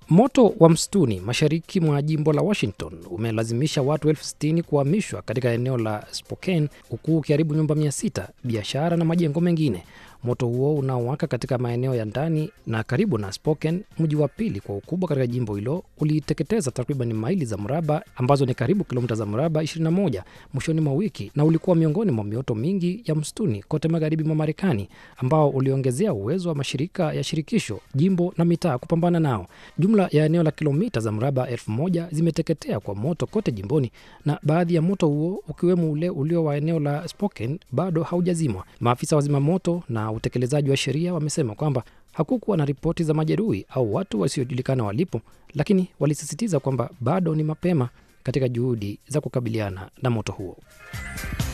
Moto wa msituni mashariki mwa jimbo la Washington umelazimisha watu elfu sitini kuhamishwa katika eneo la Spokane huku ukiharibu nyumba mia sita, biashara na majengo mengine. Moto huo unaowaka katika maeneo ya ndani na karibu na Spokane, mji wa pili kwa ukubwa katika jimbo hilo, uliteketeza takriban maili za mraba ambazo ni karibu kilomita za mraba 21 mwishoni mwa wiki, na ulikuwa miongoni mwa mioto mingi ya msituni kote magharibi mwa Marekani, ambao uliongezea uwezo wa mashirika ya shirikisho, jimbo na mitaa kupambana nao. Jumla ya eneo la kilomita za mraba elfu moja zimeteketea kwa moto kote jimboni, na baadhi ya moto huo ukiwemo ule ulio wa eneo la Spokane bado haujazimwa. Maafisa wa zimamoto na utekelezaji wa sheria wamesema kwamba hakukuwa na ripoti za majeruhi au watu wasiojulikana walipo, lakini walisisitiza kwamba bado ni mapema katika juhudi za kukabiliana na moto huo.